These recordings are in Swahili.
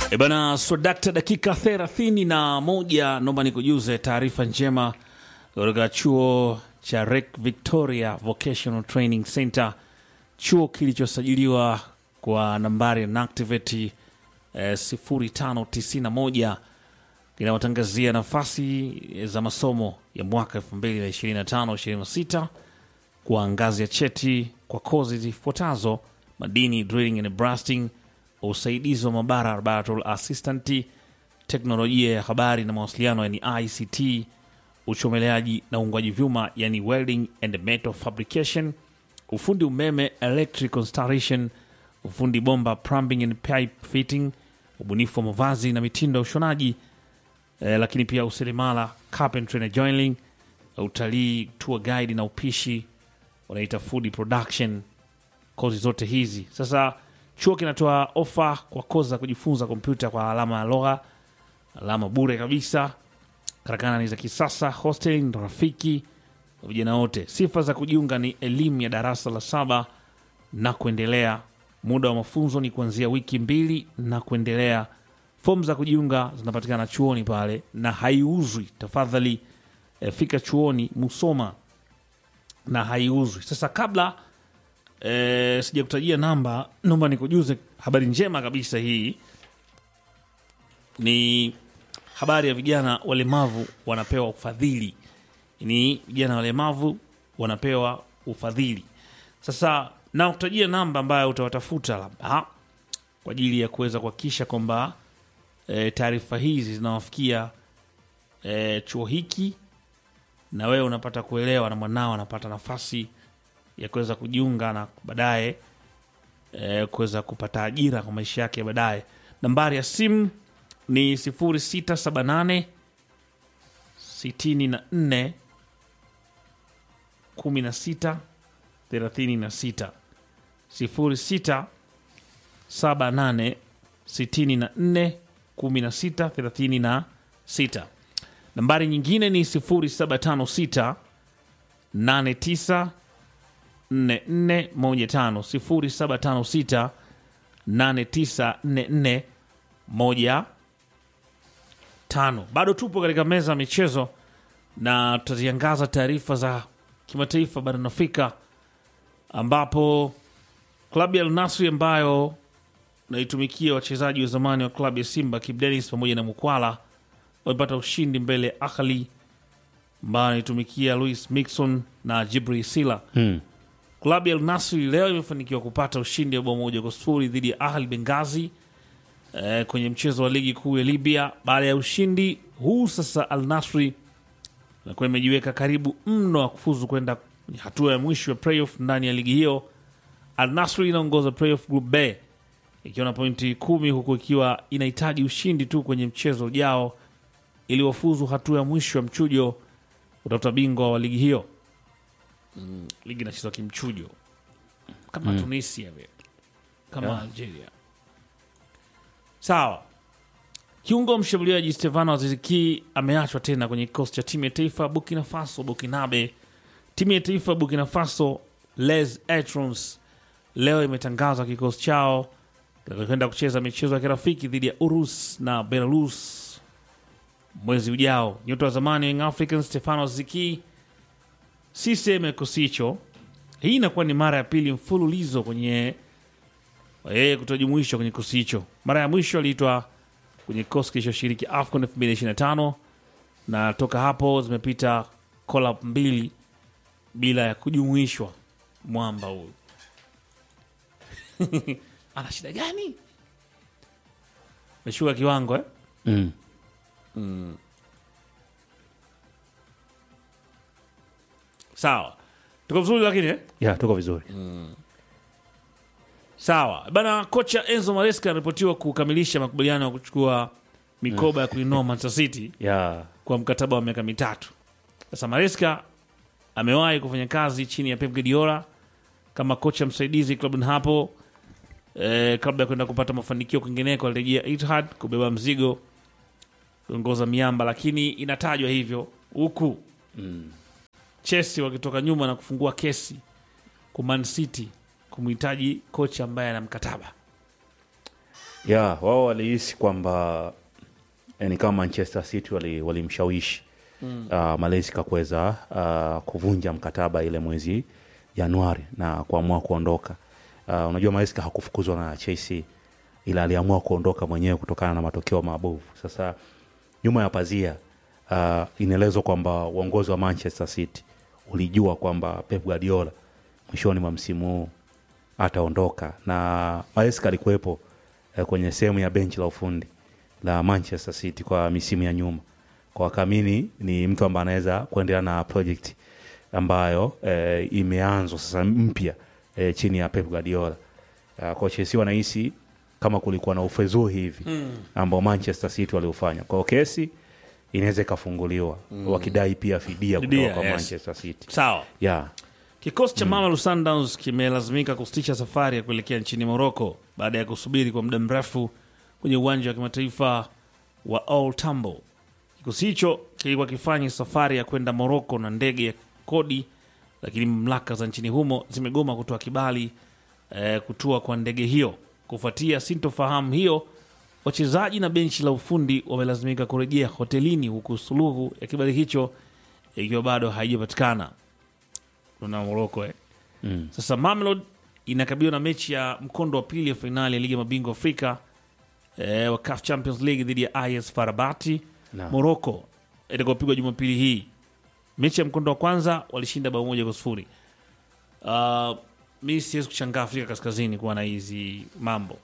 E bana swadakta, dakika thelathini na moja. Naomba nikujuze taarifa njema kutoka chuo cha Rek Victoria Vocational Training Center, chuo kilichosajiliwa kwa nambari ya NACTIVATE eh, 0591 kinayotangazia nafasi za masomo ya mwaka 2025-26 kwa ngazi ya cheti kwa kozi zifuatazo: madini, drilling and blasting, usaidizi wa mabara laboratory assistant, teknolojia ya habari na mawasiliano yani ICT, uchomeleaji na uungwaji vyuma yani welding and metal fabrication, ufundi umeme electrical installation, ufundi bomba plumbing and pipe fitting, ubunifu wa mavazi na mitindo ya ushonaji eh, lakini pia useremala carpentry na joinery, utalii, tour guide na upishi wanaita food production. Kozi zote hizi sasa, chuo kinatoa ofa kwa kozi za kujifunza kompyuta kwa alama ya lugha, alama bure kabisa. Karakana ni za kisasa, hostel ni rafiki kwa vijana wote. Sifa za kujiunga ni elimu ya darasa la saba na kuendelea. Muda wa mafunzo ni kuanzia wiki mbili na kuendelea. Fomu za kujiunga zinapatikana chuoni pale na haiuzwi. Tafadhali eh, fika chuoni Musoma na haiuzwi. Sasa kabla eh, sijakutajia namba, naomba nikujuze habari njema kabisa. Hii ni habari ya vijana walemavu wanapewa ufadhili. Ni vijana walemavu wanapewa ufadhili. Sasa nakutajia namba ambayo utawatafuta labda kwa ajili ya kuweza kuhakikisha kwamba e, taarifa hizi zinawafikia e, chuo hiki na wewe unapata kuelewa na mwanao anapata nafasi ya kuweza kujiunga na baadaye e, kuweza kupata ajira kwa maisha yake ya baadaye. Nambari ya simu ni 0678 64 16 36 06 78 64 16 36. Nambari nyingine ni 0756 89 44 15 0756 8944 15. Bado tupo katika meza ya michezo na tutaziangaza taarifa za kimataifa barani Afrika ambapo klabu ya Al Nassr ambayo naitumikia wachezaji wa zamani wa klabu ya Simba Kibu Denis pamoja na Mukwala wamepata ushindi mbele ya Ahli ambayo anaitumikia Louis Mixon na Jibril Sila. Hmm. Klabu ya Al Nassr leo imefanikiwa kupata ushindi wa bao moja kwa sifuri dhidi ya Ahli Bengazi eh, kwenye mchezo wa ligi kuu ya Libya. Baada ya ushindi huu, sasa Al Nassr inakuwa imejiweka karibu mno wa kufuzu kwenda kwenye hatua ya mwisho ya playoff ndani ya ligi hiyo. Al Nassr inaongoza playoff group B ikiwa na pointi kumi huku ikiwa inahitaji ushindi tu kwenye mchezo ujao ili wafuzu hatua ya mwisho ya mchujo utafuta bingwa wa ligi hiyo. Mm, ligi inachezwa kimchujo kama Tunisia vile kama Yeah. Algeria. Sawa. Kiungo mshambuliaji Stefano Aziziki ameachwa tena kwenye kikosi cha timu ya taifa Burkina Faso Burkinabe. Timu ya taifa Burkina Faso Les Etrons leo imetangaza kikosi chao kitakachokwenda kucheza michezo ya kirafiki dhidi ya Urus na Belarus mwezi ujao. Nyota wa zamani wa Young Africans Stefano Ziki si sehemu ya kikosi hicho. Hii inakuwa ni mara ya pili mfululizo kwenye yeye kutojumuishwa kwenye kikosi hicho. Mara ya mwisho aliitwa kwenye kikosi kilichoshiriki AFCON 2025 na toka hapo zimepita collab mbili bila ya kujumuishwa. Mwamba huyu ana shida gani? Meshuka kiwango eh? Mm. Sawa, tuko vizuri lakini eh? Ya, tuko vizuri. Sawa bana. Kocha Enzo Maresca anaripotiwa kukamilisha makubaliano ya kuchukua mikoba ya kuinoa Manchester City Ya. kwa mkataba wa miaka mitatu. Sasa Maresca amewahi kufanya kazi chini ya Pep Guardiola kama kocha msaidizi klabuni hapo e, kabla ya kwenda kupata mafanikio kwingineko. Alirejea Etihad kubeba mzigo kuongoza miamba, lakini inatajwa hivyo huku Chelsea wakitoka nyuma na kufungua kesi kwa Man City kumhitaji kocha ambaye ana mkataba. ya wao walihisi kwamba eh, ni kama manchester city wali- walimshawishi mm. uh, malaysia kuweza uh, kuvunja mkataba ile mwezi januari na kuamua kuondoka uh, unajua malaysia hakufukuzwa na chelsea ila aliamua kuondoka mwenyewe kutokana na matokeo mabovu sasa nyuma ya pazia uh, inaelezwa kwamba uongozi wa manchester city ulijua kwamba pep guardiola mwishoni mwa msimu huu ataondoka na maesca alikuwepo eh, kwenye sehemu ya benchi la ufundi la manchester city kwa misimu ya nyuma kwa wakaamini ni mtu ambaye anaweza kuendelea na project ambayo eh, imeanzwa sasa mpya eh, chini ya pep guardiola uh, kwa chelsea wanahisi kama kulikuwa na ufezuu hivi mm. ambao manchester city waliofanya kwao kesi inaweza ikafunguliwa mm. wakidai pia fidia kutoka Fidia, kwa yes. manchester city sawa yeah. Kikosi cha Mamelodi Sundowns kimelazimika kusitisha safari ya kuelekea nchini Morocco baada ya kusubiri kwa muda mrefu kwenye uwanja wa kimataifa wa Old Tambo. Kikosi hicho kilikuwa kifanya safari ya kwenda Morocco na ndege ya kodi, lakini mamlaka za nchini humo zimegoma kutoa kibali eh, kutua kwa ndege hiyo. Kufuatia sintofahamu hiyo, wachezaji na benchi la ufundi wamelazimika kurejea hotelini, huku suluhu ya kibali hicho ikiwa bado haijapatikana na Moroko eh. Mm. Sasa Mamelodi inakabiliwa na mechi ya mkondo wa pili ya fainali ya ligi ya mabingwa Afrika eh, wa CAF Champions League dhidi ya IS Farabati Naam. Moroko itakayopigwa Jumapili hii. Mechi ya mkondo wa kwanza walishinda bao moja kwa sifuri. Uh, mi siwezi kushangaa Afrika Kaskazini kuwa na hizi mambo,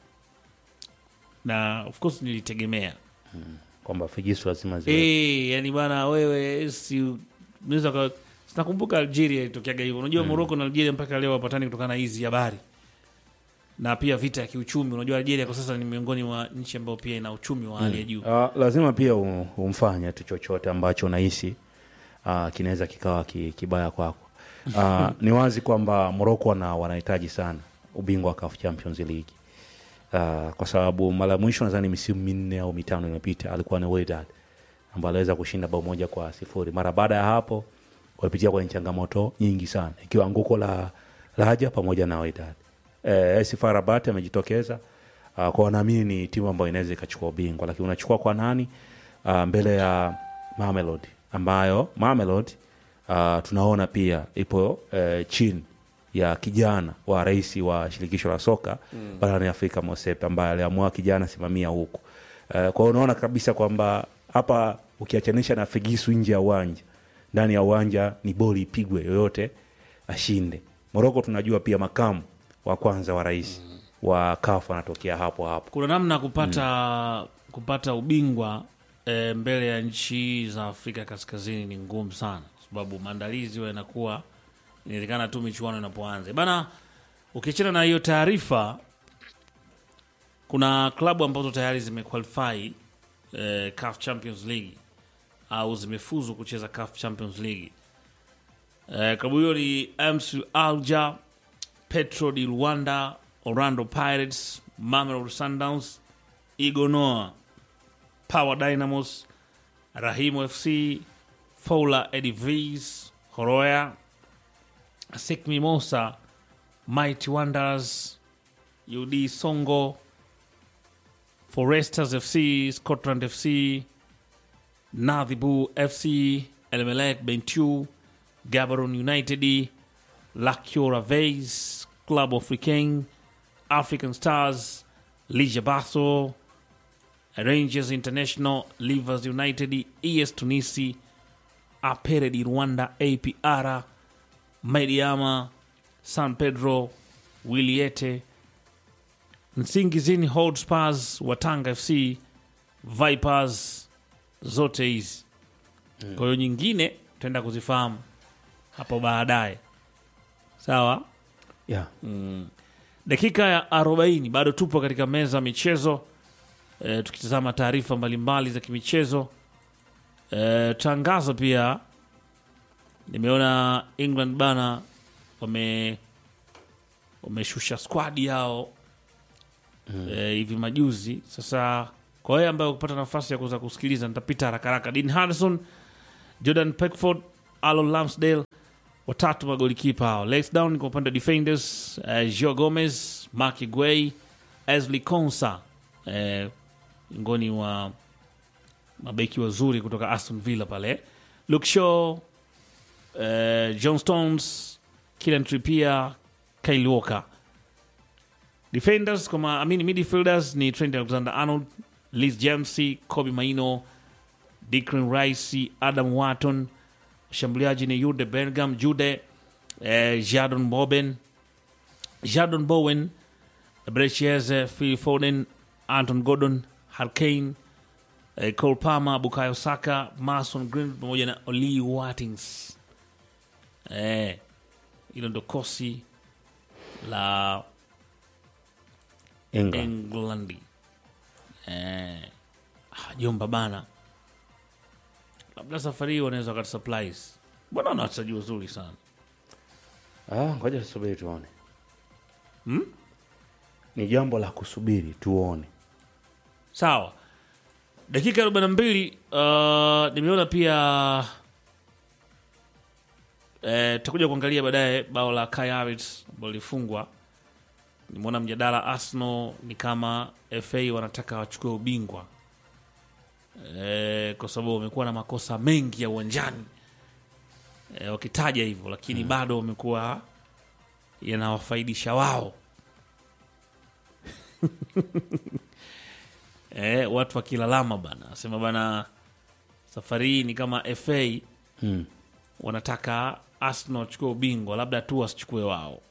na of course nilitegemea kwamba figisu lazima ziwe Eh, yani bana wewe si unaweza ka sinakumbuka Algeria ilitokeaga hivyo. Unajua Morocco na Algeria mpaka leo wapatani kutokana na hizi habari. Na pia vita ya kiuchumi. Unajua Algeria kwa sasa ni miongoni mwa nchi ambayo pia ina uchumi wa hali ya juu. Uh, lazima pia u- umfanye tu chochote ambacho unahisi uh, kinaweza kikawa ki, kibaya kwako. Uh, ni wazi kwamba Morocco wana wanahitaji sana ubingwa wa CAF Champions League. Uh, kwa sababu mara ya mwisho nadhani misimu minne au mitano imepita alikuwa ni Wydad ambaye aliweza kushinda bao moja kwa sifuri. Mara baada ya hapo walipitia kwenye changamoto nyingi sana ikiwa anguko la Raja pamoja na Wydad. Eh, AS FAR Rabat amejitokeza uh, kwa wanaamini ni timu ambayo inaweza ikachukua ubingwa, lakini unachukua kwa nani? Uh, mbele ya Mamelodi ambayo Mamelodi uh, tunaona pia ipo uh, chini ya kijana wa rais wa shirikisho la soka mm. barani Afrika Mosepe ambaye aliamua kijana simamia huku. Uh, kwa hiyo unaona kabisa kwamba hapa ukiachanisha na figisu nje ya uwanja, ndani ya uwanja ni boli ipigwe yoyote ashinde. Moroko tunajua pia makamu wa kwanza wa rais mm. wa CAF anatokea hapo hapo. Kuna namna ya kupata kupata ubingwa e, mbele ya nchi za Afrika Kaskazini ni ngumu sana, kwa sababu maandalizi huwa yanakuwa inawezekana tu michuano inapoanza bana. Ukiachana na hiyo taarifa, kuna klabu ambazo tayari zimequalify eh, CAF Champions League au zimefuzu kucheza CAF Champions League. Eh, klabu hiyo ni MC Alger, Petro di Luanda, Orlando Pirates, Mamelodi Sundowns, Igonoa, Power Dynamos, Rahimu FC, Foula Edivis, Horoya, Sek Mimosa, Mighty Wanderers, UD Songo, Foresters FC, Scotland FC, Nadhibu FC, Elmelek Bentu, Gaborone United, Lakiora Vase, Club Africain, African Stars, Ligia Basso, Rangers International, Livers United, ES Tunisi, Apere di Rwanda, APR, Mediama, San Pedro, Wiliete, Nsingizini Hotspurs, Watanga FC, Vipers, zote hizi. Kwa hiyo nyingine tutaenda kuzifahamu hapo baadaye, sawa. Yeah. Dakika ya 40 bado tupo katika meza ya michezo e, tukitazama taarifa mbalimbali za kimichezo e, tangazo pia nimeona England bana wame wameshusha squad yao e, hivi majuzi. Sasa kwa wewe ambaye kupata nafasi ya kuweza kusikiliza, nitapita haraka haraka. Dean Henderson, Jordan Pickford, Alon Ramsdale watatu magolikipa hao. Lex Down kwa upande wa defenders uh, Joe Gomez, Mark Guay, Ashley Konsa, eh, miongoni mwa mabeki wazuri kutoka Aston Villa pale. Luke Shaw, eh, John Stones, Kieran Trippier, Kyle Walker. Defenders kama amini midfielders ni Trent Alexander-Arnold, Liz James, Kobe Maino, Declan Rice, Adam Wharton. Mshambuliaji ni Jude Bellingham, Jude eh, Jadon Bowen, Jadon Bowen, Brechez, Phil Foden, Anton Gordon, Harkane, eh, Cole Palmer, Bukayo Saka, Mason Green pamoja na Oli Watkins. Eh, hilo ndo kosi la England. England. Eh, ah, jomba bana, labda safari hii wanaweza wakati supplies. Mbona wana wachezaji wazuri sana Ah, ngoja tusubiri tuone. Hmm? Ni jambo la kusubiri tuone. Sawa, dakika arobaini na mbili. Uh, nimeona pia eh, tutakuja kuangalia baadaye bao la Kai Havertz ambalo lilifungwa. Nimeona mjadala Arsenal ni kama FA wanataka wachukue ubingwa eh, kwa sababu wamekuwa na makosa mengi ya uwanjani eh, wakitaja hivyo, lakini bado wamekuwa yanawafaidisha wao eh, watu wakilalama bana, asema bana, safari hii ni kama FA Mm. wanataka Arsenal wachukue ubingwa, labda tu wasichukue wao.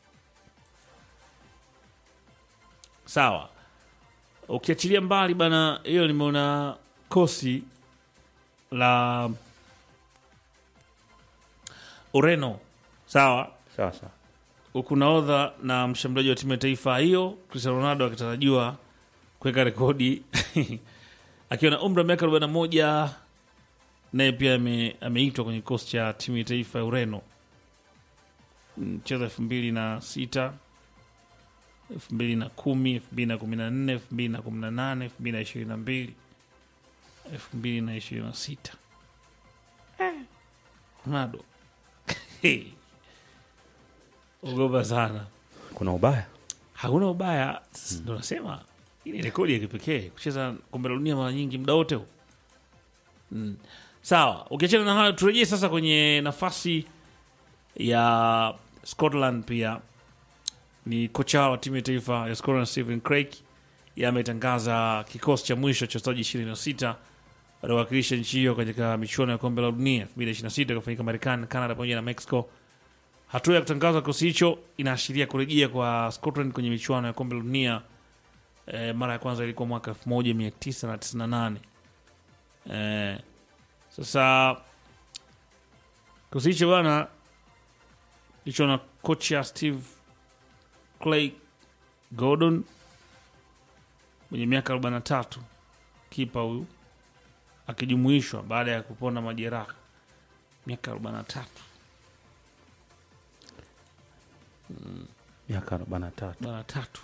Sawa, ukiachilia mbali bana hiyo, nimeona kosi la Ureno sawa Sasa huku naodha na mshambuliaji wa timu ya taifa hiyo Cristiano Ronaldo akitarajiwa kuweka rekodi akiwa na umri wa miaka 41 naye pia ame- ameitwa kwenye kikosi cha timu ya taifa ya Ureno mchezo elfu mbili na sita elfu mbili na kumi elfu mbili na kumi na nne elfu mbili na kumi na nane elfu mbili na ishirini na mbili elfu mbili na ishirini na sita Ronaldo ogopa sana kuna ubaya. hakuna ubaya ndo nasema hii ni rekodi ya kipekee kucheza kombe la dunia mara nyingi muda wote huu mm. sawa ukiachana na hayo turejee sasa kwenye nafasi ya scotland pia ni kocha wa timu ya taifa ya scotland stephen craig yeye ametangaza kikosi cha mwisho cha wachezaji 26 watawakilisha nchi hiyo katika michuano ya kombe la dunia 2026 kufanyika marekani canada pamoja na mexico Hatua ya kutangaza kikosi hicho inaashiria kurejea kwa Scotland kwenye michuano ya kombe la dunia. E, mara ya kwanza ilikuwa mwaka 1998. E, sasa kikosi hicho bwana hicho na kocha Steve Clay Gordon mwenye miaka 43, kipa huyu akijumuishwa baada ya kupona majeraha miaka 43. Miaka arobaini na tatu. mara tatu.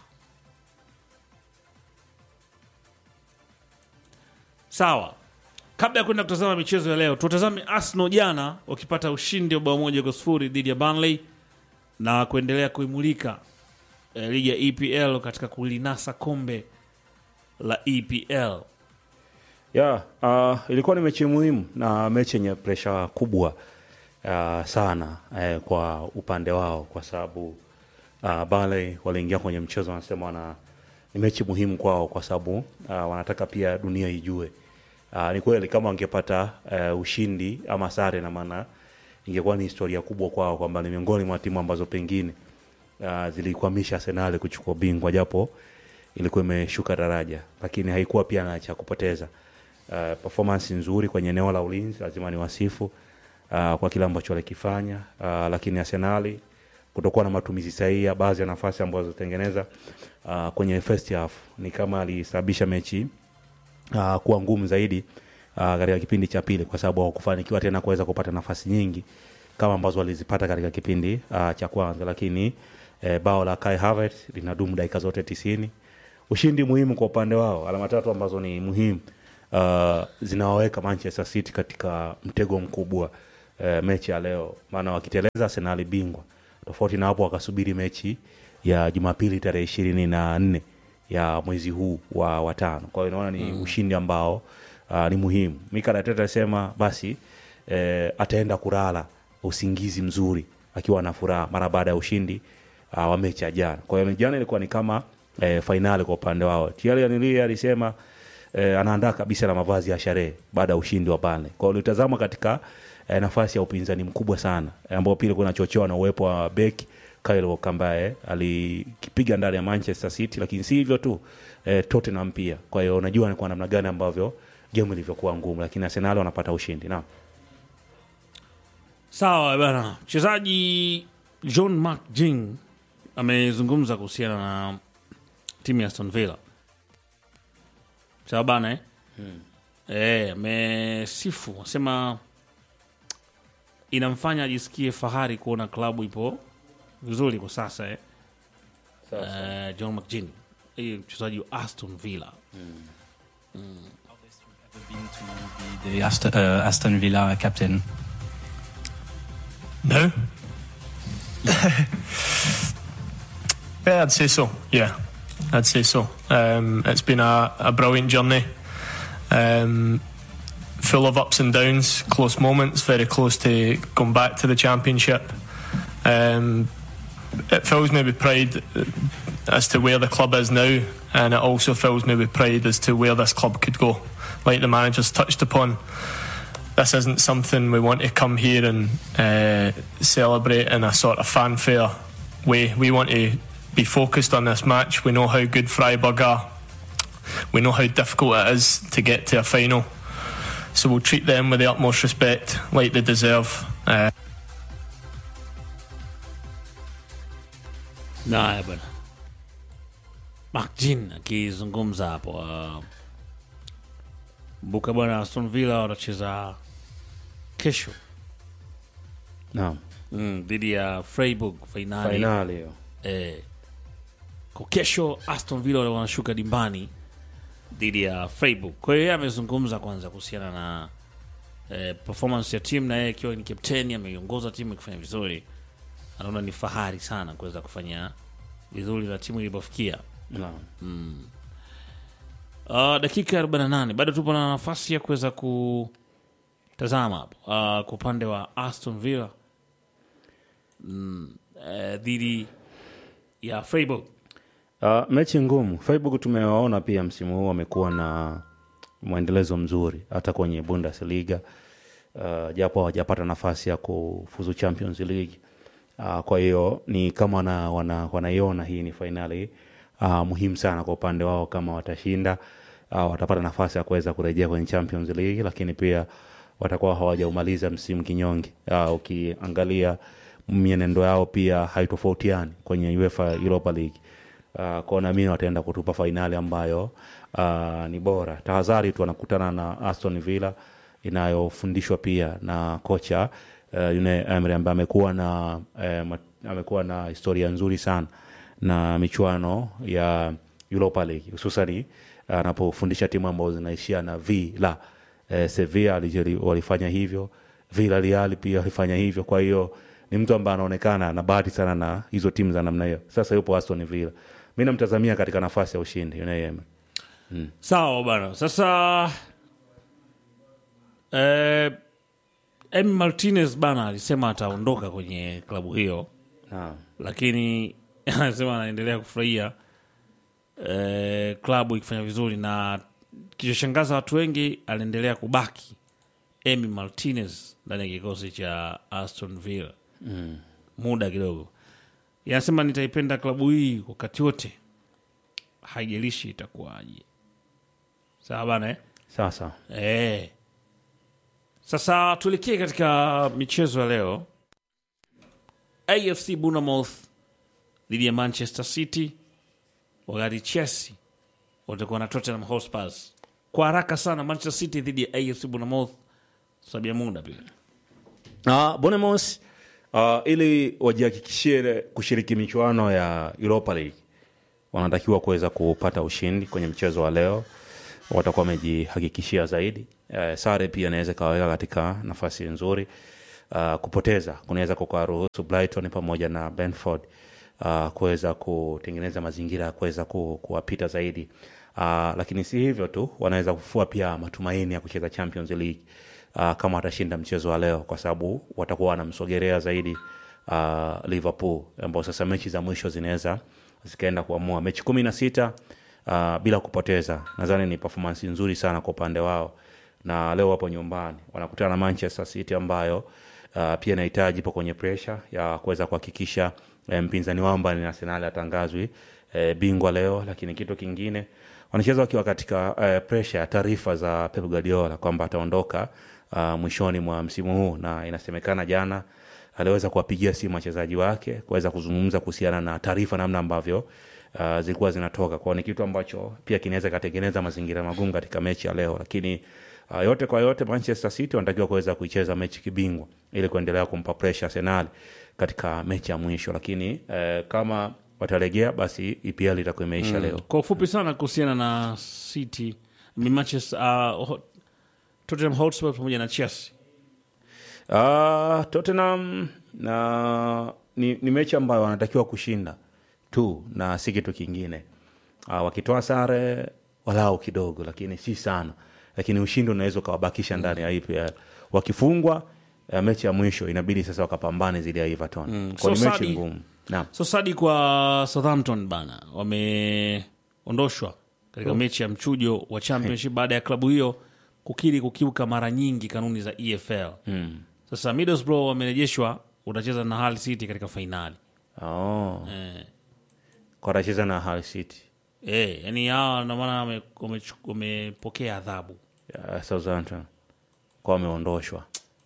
Sawa, kabla ya kwenda kutazama michezo ya leo, tutazame Arsenal jana wakipata ushindi wa bao moja kwa sifuri dhidi ya Burnley na kuendelea kuimulika eh, ligi ya EPL katika kulinasa kombe la EPL. ya uh, ilikuwa ni mechi muhimu na mechi yenye presha kubwa uh, sana eh, kwa upande wao kwa sababu uh, Bale waliingia kwenye mchezo wanasema wana ni mechi muhimu kwao kwa sababu uh, wanataka pia dunia ijue uh, ni kweli kama wangepata uh, ushindi ama sare na maana ingekuwa ni historia kubwa kwao kwamba ni miongoni mwa timu ambazo pengine uh, zilikwamisha Arsenal kuchukua bingwa japo ilikuwa imeshuka daraja, lakini haikuwa pia na cha kupoteza. Uh, performance nzuri kwenye eneo la ulinzi, lazima ni wasifu uh, kwa kile ambacho walikifanya uh, lakini Arsenal kutokuwa na matumizi sahihi ya baadhi ya nafasi ambazo zilitengeneza uh, kwenye first half ni kama alisababisha mechi uh, kuwa ngumu zaidi uh, katika kipindi cha pili, kwa sababu hawakufanikiwa tena kuweza kupata nafasi nyingi kama ambazo walizipata katika kipindi uh, cha kwanza, lakini eh, bao la Kai Havertz linadumu dakika zote tisini. Ushindi muhimu kwa upande wao, alama tatu ambazo ni muhimu uh, zinawaweka Manchester City katika mtego mkubwa uh, mechi ya leo, maana wakiteleza Arsenal bingwa. Tofauti na hapo, wakasubiri mechi ya Jumapili tarehe ishirini na nne ya mwezi huu wa watano. Kwa hiyo naona ni ushindi ambao uh, ni muhimu. Mikel Arteta alisema basi eh, ataenda kulala usingizi mzuri akiwa na furaha mara baada ya ushindi uh, wa mechi ya jana. Kwa hiyo jana ilikuwa ni kama eh, fainali kwa upande wao. Thierry Henry alisema eh, anaandaa kabisa na mavazi ya sherehe baada ya ushindi wa Burnley. Kwa hiyo ulitazama katika eh, nafasi ya upinzani mkubwa sana eh, ambao pia ilikuwa inachochewa na uwepo wa beki Kyle Walker ambaye alikipiga ndani ya Manchester City, lakini si hivyo tu eh, Tottenham pia. Kwa hiyo unajua ni kwa namna gani ambavyo game ilivyokuwa ngumu, lakini Arsenal wanapata ushindi. Naam. Sawa bana, mchezaji John McGinn amezungumza kuhusiana na timu ya Aston Villa. Sawa bana eh? Eh, amesifu asema inamfanya ajisikie fahari kuona klabu ipo vizuri kwa sasa eh. Eh, John McGinn hii mchezaji wa Aston Villa been to be the Aston, uh, Aston Villa captain? No. yeah, I'd say so. Yeah, I'd say so. Um, it's been a, a brilliant journey, um, full of ups and downs, close moments, very close to going back to the championship. Um, it fills me with pride as to where the club is now, and it also fills me with pride as to where this club could go. Like the managers touched upon, this isn't something we want to come here and uh, celebrate in a sort of fanfare way. We want to be focused on this match. We know how good Freiburg are. We know how difficult it is to get to a final. So we'll treat them with the utmost respect, like they deserve. Uh, Naya bwana McGinn akizungumza hapo. Uh, mbuka bwana, Aston Villa wanacheza kesho Naam. mm, dhidi ya Freiburg fainali Fainali hiyo. eh, kwa kesho Aston Villa wale wanashuka dimbani dhidi ya Freiburg. Kwa hiyo yeye amezungumza kwanza kuhusiana na eh, performance ya timu, na yeye ikiwa ni kapteni ameiongoza timu ikifanya vizuri, anaona ni fahari sana kuweza kufanya vizuri na timu ilipofikia. Naam. Uh, dakika 48 bado tupo na nafasi ya kuweza kutazama hapo uh, kwa upande wa Aston Villa mm, eh, dhidi ya Freiburg. Uh, mechi ngumu. Freiburg tumewaona pia msimu huu wamekuwa na mwendelezo mzuri hata kwenye Bundesliga uh, japo hawajapata nafasi ya kufuzu Champions League. Uh, kwa hiyo ni kama wana, wana, wanaiona hii ni fainali uh, muhimu sana kwa upande wao kama watashinda uh, watapata nafasi ya kuweza kurejea kwenye Champions League, lakini pia watakuwa hawajaumaliza msimu kinyonge. Uh, ukiangalia mienendo yao pia haitofautiani kwenye UEFA Europa League uh, kwa naamini wataenda kutupa fainali ambayo uh, ni bora. Tahadhari tu wanakutana na Aston Villa inayofundishwa pia na kocha uh, Unai Emery ambaye amekuwa na eh, ma- amekuwa na historia nzuri sana na michuano ya Europa League hususani anapofundisha timu ambazo zinaishia na V la eh, Sevilla alijeri- walifanya hivyo, Villarreal pia walifanya hivyo. Kwa hiyo ni mtu ambaye anaonekana na bahati sana na hizo timu za namna hiyo. Sasa yupo Aston Villa, mi namtazamia katika nafasi ya ushindi Unai Emery. Sawa bana, sasa eh, Emi Martinez bana alisema ataondoka kwenye klabu hiyo, Naam. lakini anasema anaendelea kufurahia eh, klabu ikifanya vizuri, na kilichoshangaza watu wengi, aliendelea kubaki Emi Martinez ndani ya kikosi cha Aston Villa Mm. muda kidogo. Yanasema nitaipenda klabu hii wakati wote, haijalishi itakuwaje. Sawa bana eh? Sasa Eh. Sasa tuelekee katika michezo ya leo. AFC Bournemouth dhidi ya Manchester City, wakati Chelsea watakuwa na Tottenham Hotspur. Kwa haraka sana, Manchester City dhidi ya AFC Bournemouth, sababu ya muda pia. uh, Bournemouth uh, ili wajihakikishie kushiriki michuano ya Europa League wanatakiwa kuweza kupata ushindi kwenye mchezo wa leo, watakuwa wamejihakikishia zaidi. Uh, sare pia inaweza ikawaweka katika nafasi nzuri. Uh, kupoteza kunaweza kukaruhusu Brighton pamoja na Brentford uh, kuweza kutengeneza mazingira ya kuweza ku, kuwapita zaidi uh, lakini si hivyo tu wanaweza kufua pia matumaini ya kucheza champions league uh, kama watashinda mchezo wa leo kwa sababu watakuwa wanamsogelea zaidi uh, liverpool ambao sasa mechi za mwisho zinaweza zikaenda kuamua mechi kumi na sita uh, bila kupoteza nadhani ni performance nzuri sana kwa upande wao na leo wapo nyumbani wanakutana na manchester city ambayo uh, pia inahitaji ipo kwenye presha ya kuweza kuhakikisha eh, mpinzani wao ambaye ni arsenal atangazwi eh, bingwa leo lakini kitu kingine wanacheza wakiwa katika eh, presha ya taarifa za pep guardiola kwamba ataondoka uh, mwishoni mwa msimu huu na inasemekana jana aliweza kuwapigia simu wachezaji wake kuweza kuzungumza kuhusiana na taarifa namna ambavyo uh, zilikuwa zinatoka kwao ni kitu ambacho pia kinaweza ikatengeneza mazingira magumu katika mechi ya leo lakini uh, yote kwa yote manchester city wanatakiwa kuweza kuicheza mechi kibingwa ili kuendelea kumpa presha arsenal katika mechi ya mwisho lakini uh, kama watalegea basi epl itakuwa imeisha leo kwa ufupi sana kuhusiana na city ni manchester uh, Ho- tottenham hotspur pamoja na chelsea Uh, Tottenham na ni, ni mechi ambayo wanatakiwa kushinda tu na si kitu kingine. Uh, wakitoa sare walau kidogo, lakini si sana, lakini ushindi unaweza ukawabakisha ndani ya EPL. Wakifungwa uh, mechi ya mwisho inabidi sasa wakapambane dhidi ya Everton mm. So kwa ni mechi Sadi- ngumu. Naam. so sadi kwa southampton bana wameondoshwa katika mechi ya mchujo wa championship baada ya klabu hiyo kukiri kukiuka mara nyingi kanuni za efl Mm. sasa middlesbrough wamerejeshwa utacheza na Hull city katika fainali Oh. eh. Kwa watacheza na Hull City Eh, yani hawa ndo maana wame- wamechu- wamepokea adhabu ya Southampton kwa wameondoshwa.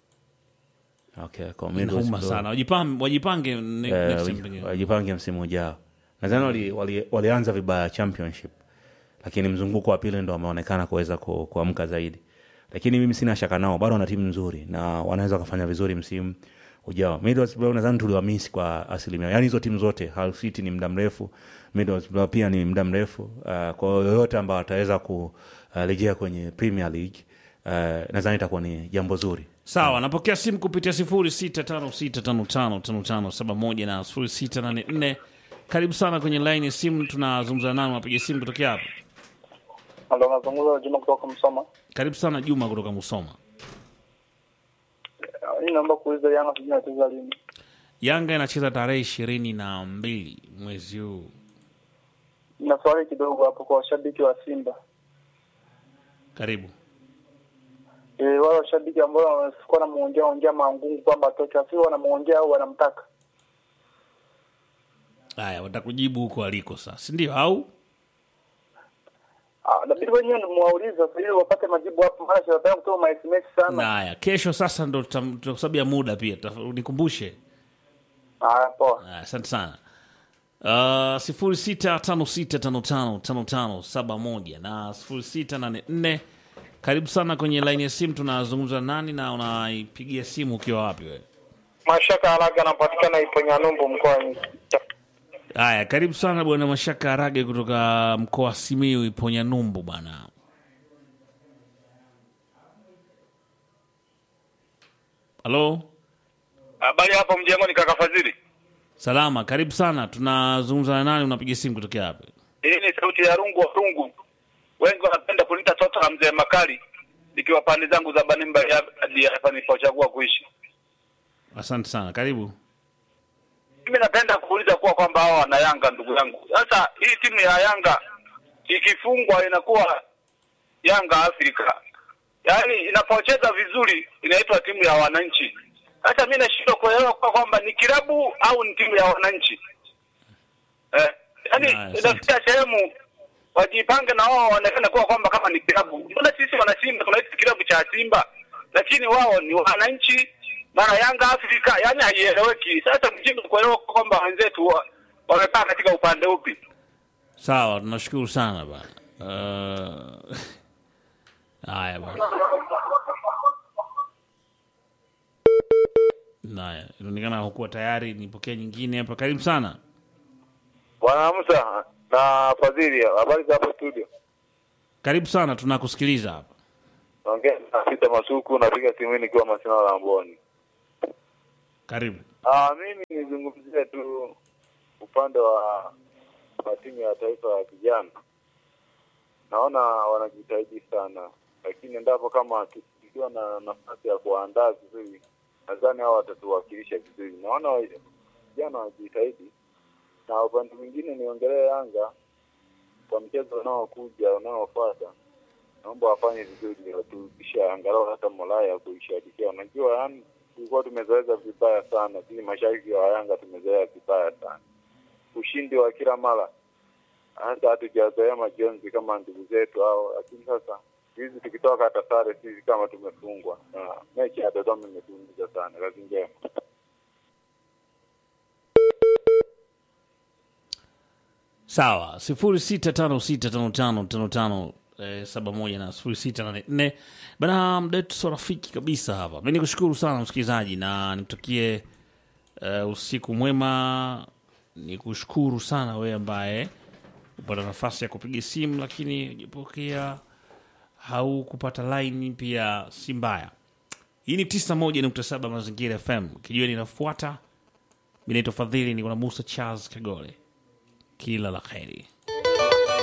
Okay, kwa inauma Middlesbrough. sana wajipange, wajipange ne- Eh, next waji- time pengine. wajipange msimu ujao nadhani wali, wali, walianza vibaya championship lakini mzunguko wa pili ndo wameonekana kuweza ku- kuamka zaidi lakini mimi sina shaka nao bado wana timu nzuri na wanaweza wakafanya vizuri msimu ujao Middlesbrough nadhani tuliwamisi kwa asilimia yaani hizo timu zote Hull City ni muda mrefu Middlesbrough pia ni muda mrefu uh, kwa yoyote ambao wataweza kurejea kwenye Premier League uh, nadhani itakuwa ni jambo zuri sawa napokea simu kupitia sifuri sita tano sita tano tano tano tano saba moja na sifuri sita nane nne karibu sana kwenye laini ya simu tunazungumza nao napiga simu kutokea hapa Halo, nazungumza na Juma kutoka Msoma. karibu sana juma kutoka musoma Mimi naomba kuuliza Yanga sijui inacheza lini. yanga inacheza tarehe ishirini na mbili mwezi huu Na swali kidogo hapo kwa washabiki wa Simba. karibu E, wale washabiki ambao wanakuwa wanamuongea ongea mangungu kwamba atoke, asi wanamuongea au wanamtaka. haya watakujibu huko aliko sasa sindio au Ah, nabidi wenyewe nimwaulize sasa ili wapate majibu hapo, maana tunataka kutoa ma SMS sana. na haya kesho sasa ndo tutam- kwa sababu ya muda pia taf- nikumbushe Ah, poa. Ah, asante sana uh, sifuri sita tano sita tano tano tano tano saba moja na sifuri sita nane nne karibu sana kwenye laini ya simu tunazungumza nani na unaipigia simu ukiwa wapi wewe Mashaka haraka anapatikana ipo Nyanumbu mkoani. haya karibu sana bwana mashaka arage kutoka mkoa wa simiu iponya numbu bwana halo Habari hapo mjengoni, kaka Fadhili. salama karibu sana tunazungumza na nani unapiga simu kutokea hapa Hii ni sauti ya rungu wa rungu, wengi wanapenda kunita toto la mzee Makali, ikiwa pande zangu za Banimba ya- hadi hapa nilipochagua kuishi. asante sana karibu Mimi napenda kuuliza kuwa kwamba hawa wana Yanga, ndugu yangu. Sasa hii timu ya Yanga ikifungwa inakuwa Yanga Afrika, yaani inapocheza vizuri inaitwa timu ya wananchi. Sasa mi nashindwa kuelewa kwa kwamba ni kilabu au ni timu ya wananchi eh, yaani Haya, asante. inafikia sehemu wajipange na wao waonekane kuwa kwamba kama ni kilabu. Mbona sisi wana Simba tunaita kilabu cha Simba, lakini wao ni wananchi, mara Yanga Afrika, yaani haieleweki. Sasa mjinga kuelewa kwa kwamba wenzetu wa- wamekaa katika upande upi? sawa tunashukuru sana bana Uh, haya bana haya inaonekana hukuwa tayari nipokea nyingine hapa karibu sana Bwana Musa na Fadhili, habari za hapo studio? karibu sana tunakusikiliza hapa Naongea na Peter Masuku, napiga simu hii nikiwa Masina Lamboni. karibu Ah, mimi nizungumzie tu upande wa, wa timu ya taifa ya vijana naona wanajitahidi sana, lakini endapo kama tu- tukiwa na nafasi ya kuandaa vizuri, nadhani hao watatuwakilisha vizuri. Naona wa- vijana wanajitahidi, na upande mwingine niongelee Yanga kwa mchezo unaokuja unaofuata, naomba wafanye vizuri, waturudisha angalau hata morali ya kuishabikia. Unajua, yani tulikuwa tumezoeza vibaya sana, sisi mashabiki wa Yanga tumezoea vibaya sana ushindi wa kila mara, hata hatujazoea majonzi kama ndugu zetu hao, lakini sasa hizi tukitoka hata sare sisi kama tumefungwa, na mechi ya Dodoma imetuumiza sana. Kazi njema. sawa sifuri sita tano sita tano tano tano tano eh, saba moja na sifuri sita nane nne bana mdetu so rafiki kabisa hapa mi nikushukuru sana msikilizaji na nikutakie eh, usiku mwema nikushukuru sana wewe ambaye upata nafasi ya kupiga simu lakini ujapokea haukupata laini pia si mbaya hii ni tisa moja nukta saba mazingira fm kijua ninafuata mi naitwa fadhili niko na musa charles kagole kila la kheri